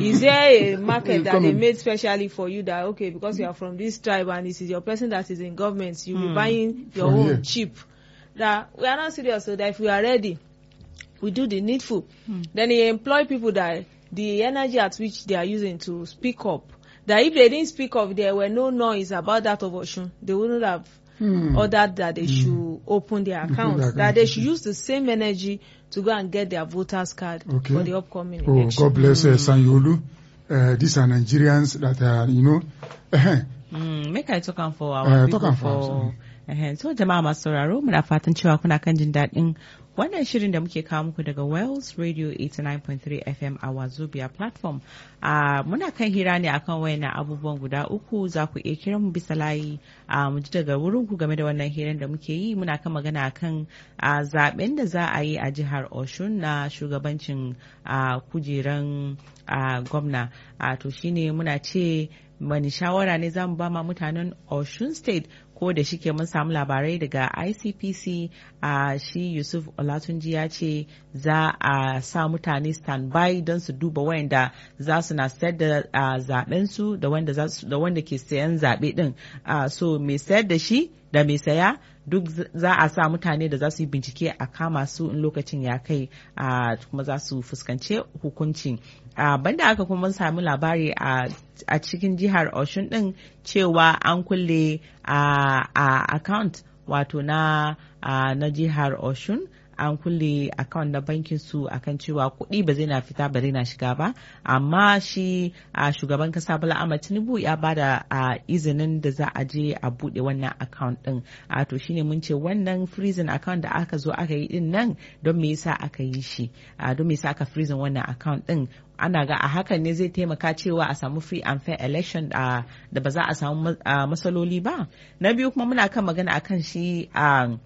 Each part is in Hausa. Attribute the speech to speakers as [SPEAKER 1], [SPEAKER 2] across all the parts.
[SPEAKER 1] Is there a market that they
[SPEAKER 2] Economy.
[SPEAKER 1] made specially for you that okay because you are from this tribe and this is your person that is in government you be buying your
[SPEAKER 2] From
[SPEAKER 1] own
[SPEAKER 2] here.
[SPEAKER 1] cheap that we are not serious so that if we are ready we do the needful then he employ people that the energy at which they are using to speak up that if they didn't speak up there were no noise about that of Osun they wouldn't have
[SPEAKER 2] Hmm.
[SPEAKER 1] ordered that they should open their accounts
[SPEAKER 2] their
[SPEAKER 1] that they
[SPEAKER 2] accounts,
[SPEAKER 1] should use the same energy to go and get their voters card
[SPEAKER 2] Okay.
[SPEAKER 1] for the upcoming
[SPEAKER 2] Oh,
[SPEAKER 1] election.
[SPEAKER 2] God bless uh, Sanyolu. Uh, these are Nigerians that are, you know, uh,
[SPEAKER 3] Mm, make I talk am for our
[SPEAKER 2] Eh,
[SPEAKER 3] people
[SPEAKER 2] talk am for us,
[SPEAKER 3] for eh, so jama'a masu sauraro muna fatan cewa kuna kan jin daɗin wannan shirin da muke kawo muku daga Wells Radio 89.3 FM a Wazobia platform a muna kan hira ne akan wayannan abubuwan guda uku za ku iya kiran mu bisa layi a mu ji daga wurin ku game da wannan hirar da muke yi muna kan magana akan a zaben da za a yi a jihar Oshun na shugabancin a kujeran a gwamna a to shine muna ce wani shawara ne za mu ba ma mutanen Osun State ko da shike mun samu labarai daga ICPC a shi Yusuf Olatunji ya ce za a sa mutane standby don su duba wayanda za su na sayar da a, zaben su da wanda za su- da wanda ke sayan zabe din a, so mai sayar da shi da mai saya duk z- za a sa mutane da za su yi bincike a kama su in lokacin ya kai a kuma za su fuskance hukunci a banda aka kuma mun sami labari a a cikin jihar Oshun din cewa an kulle a a account wato na a, na jihar Oshun an kulle account na bankin su akan cewa kuɗi ba zai na fita ba zai na shiga ba amma shi a shugaban kasa Bala Ahmed Tinubu ya bada a izinin da za a je a buɗe wannan account din a to shine mun ce wannan freezing account da aka zo aka yi din nan don me yasa aka yi shi a don me yasa aka freezing wannan account din ana ga a hakan ne zai taimaka cewa a samu free and fair election a da ba za a samu ma- a matsaloli ba na biyu kuma muna kan magana akan shi a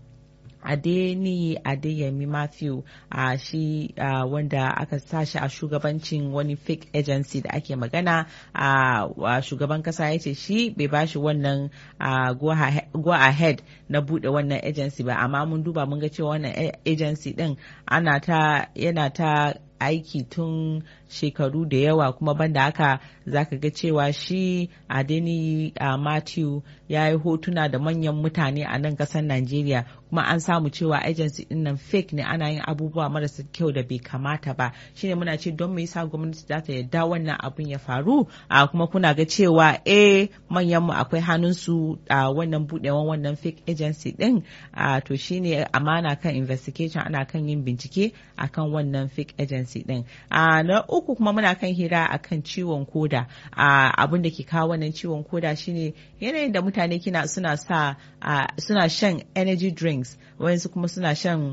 [SPEAKER 3] Adeniyi Adeyemi Matthew a shi ah, wanda aka sashi a shugabancin wani fake agency da ake magana a wa shugaban kasa ya ce shi bai bashi wannan ah, go ahe- go ahead na bude wannan agency ba amma mun duba mun ga cewa wannan a- agency din ana ta yana ta aiki tun shekaru da yawa kuma banda haka zaka ga cewa shi Adeni uh, Matthew ya yi hotuna da manyan mutane a nan kasar Najeriya kuma an samu cewa agency din nan fake ne ana yin abubuwa marasa kyau da bai kamata ba shine muna ce don me yasa gwamnati za ta yarda wannan abun ya faru a kuma kuna ga cewa eh manyan mu akwai hannun su a wannan budewan wannan fake agency din a to shine amana kan investigation ana kan yin bincike akan wannan fake agency din a na uku kuma muna kan hira akan ciwon koda a abin da ke kawo wannan ciwon koda shine yanayin da mutane kina suna sa a, suna shan energy drinks wayansu kuma suna shan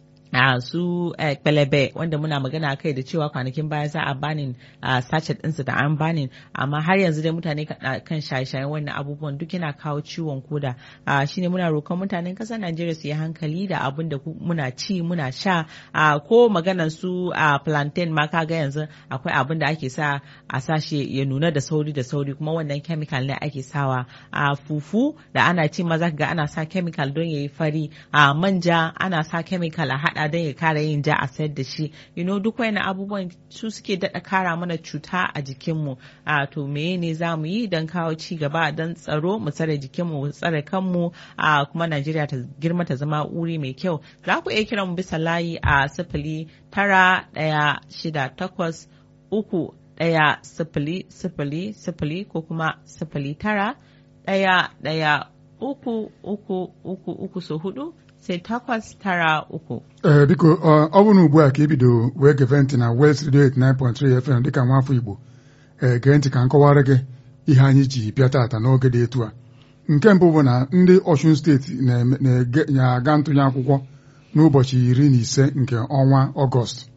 [SPEAKER 3] a su eh, kwalebe wanda muna magana kai da cewa kwanakin baya za a banin a sachet ɗinsu da an banin amma har yanzu dai mutane ka- a kan shaye-shayen wannan abubuwan duk yana kawo ciwon koda a shine muna roƙon mutanen ƙasar Najeriya su yi hankali da abin da ku- muna ci muna sha a ko maganar su a plantain ma kaga yanzu akwai abin da ake sa a sashe ya nuna da sauri da sauri kuma wannan chemical ne ake sawa a fufu da ana ci maza ga ana sa chemical don yayi fari a manja ana sa chemical a hada don ya kara yin ja a sayar da shi you know duk wani abubuwan su suke daɗa kara mana cuta a jikinmu a to meye ne za mu yi don kawo ci gaba don tsaro mu tsare jikinmu mu tsare kanmu a kuma Najeriya ta girma ta zama wuri mai kyau za ku iya kiran mu bisa layi a sifili tara ɗaya shida takwas uku ɗaya sifili sifili sifili ko kuma sifili tara ɗaya ɗaya uku uku uku uku so hudu sai takwas tara uku.
[SPEAKER 2] ee biko ọ ọ bụrụ na ugbu a ka ibido wee geve ntị na West Radio 89.3 FM dịka nwafọ Igbo ee gee ntị ka m kọwara gị ihe anyị ji bịa tata n'oge dị etu a nke mbụ bụ na ndị Ọshun steeti na-eme- na-ege- na-aga ntụnye akwụkwọ n'ụbọchị iri na ise nke ọnwa Ọgọst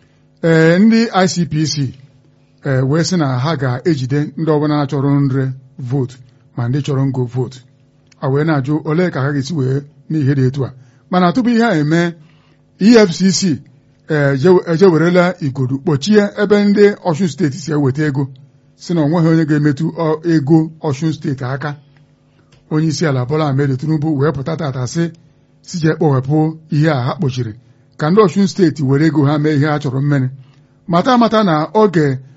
[SPEAKER 2] ee ndị ICPC ee wee sị na ha ga-ejide ndị ọbụla chọrọ nre vootu ma ndị chọrọ ngo vootu a wee na-ajụ olee ka ha ga-esi wee n'ihe dị etu a mana tupu ihe a eme EFCC ee, je- ejewerela igodo kpọchie ebe ndị Ọshun steeti si eweta ego si na onweghị onye ga-emetụ ọ- ego Ọshun steeti aka onye isi ala Bola Ahmed Tinubu wee pụta tata sị si jee kpọwepụ ihe a ha kpochiri ka ndị Ọshun steeti were ego ha mee ihe ha chọrọ mmene mata amata na oge